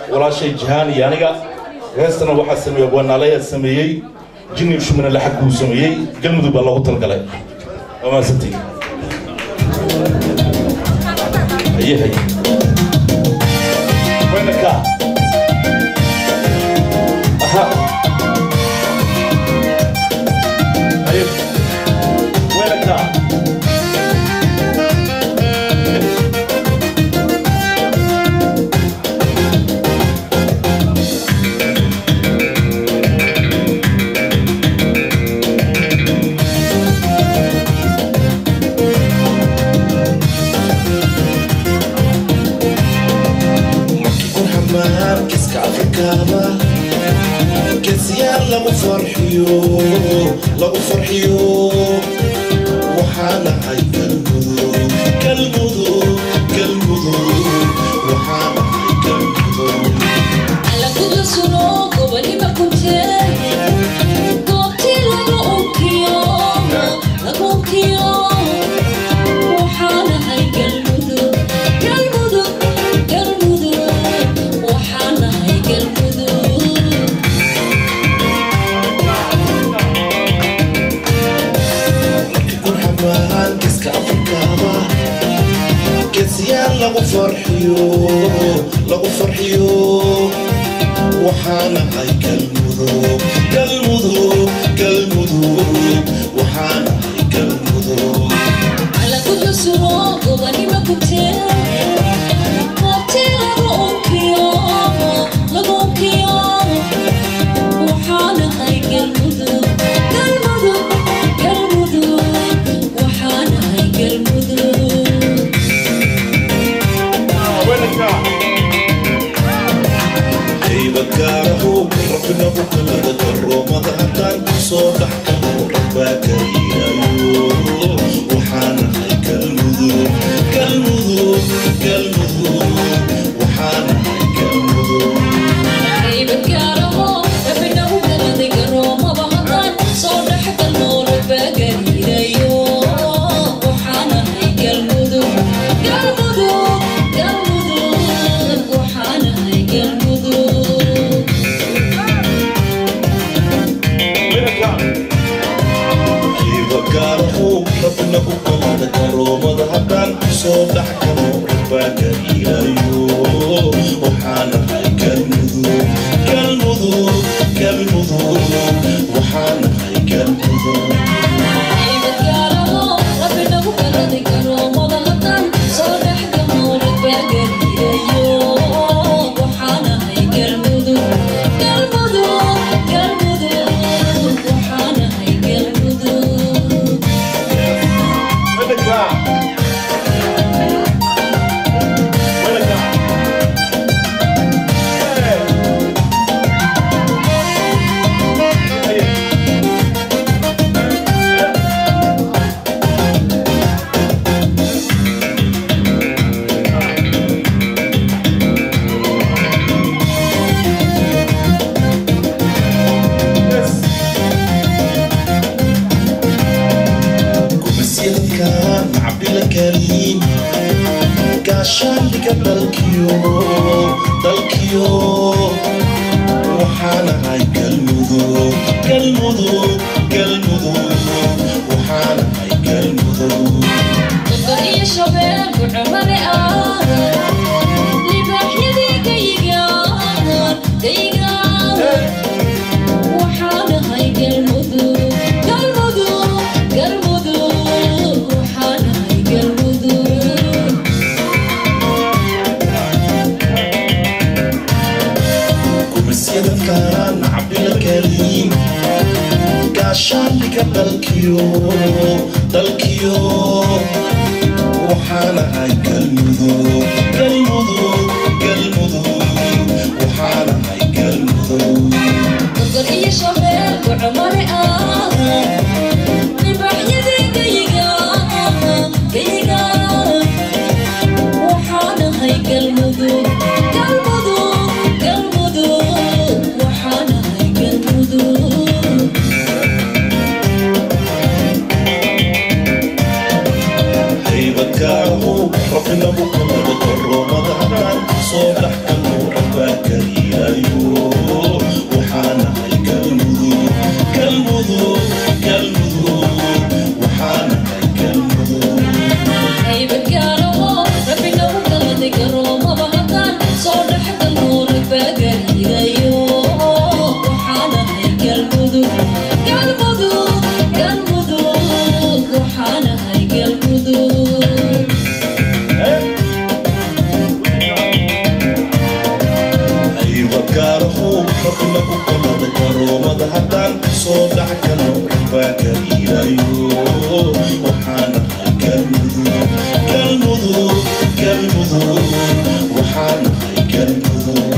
walaashay jihaan iyo aniga heestana waxaa sameeyey wanaalaya sameeyey jinni shumina laxag buu sameeyey galmudug baa loogu talgalay waa mahadsantiin haye haye weynaka aha haye weynaka kurxamaan kiska afrikaaba geesiyaal lagu farxiyo lagu farxiyo waxaana hay galmudug galmudug galmudug waxaana hay galmudug kurxamaan kiska afrikaaba geesiyaal lagu farxiyo lagu farxiyo waxaana hay galmudug galmudug galmudug waxaana hay galmudug weynaka haybagaarahu rabbina u kalada garoomada haddaan soo dhex galo rabbaa kariyayo waxaana hay galmudug galmudug galmudug waxaana hay galmudug weynaka haybagaarahu rabbina u kalada garoomada haddaan soo dhex galo rabbaa kariyayo waxaana hay galmudug galmudug galmudug waxaana hay galmudug weynaka weynaka haye yes kumasyadkan cabdila kariim gaashaandhiga dalkiyo dalkiyo waxaana hay galmudug galmudug galmudug waxaana hay galmudug kumasyadkan cabdila kariim gaashaandhiga dalkiyo dalkiyo waxaana hay galmudug galmudug galmudug waxaana hay galmudug galmudug galmudug galmudug waxaana hay galmudug haybagaarahu rabbina u kalada lagu qalada garoomada haddaan soo dhax galo baa gariirayo waxaanahay galmudug galmudug galmudug waxaanahay galmudug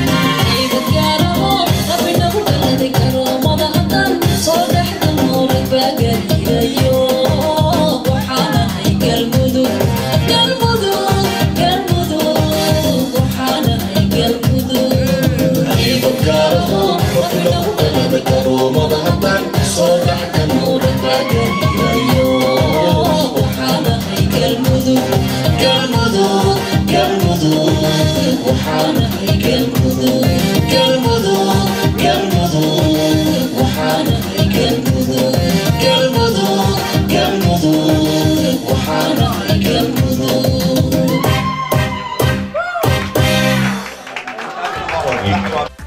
garoomada haddaan soo dhax galo baa gariirayo galmudug galmudug galmudug waxaanahay galmudug galmudug galmudug waxaanahay galmudug galmudug galmudug waxaanahay galmudug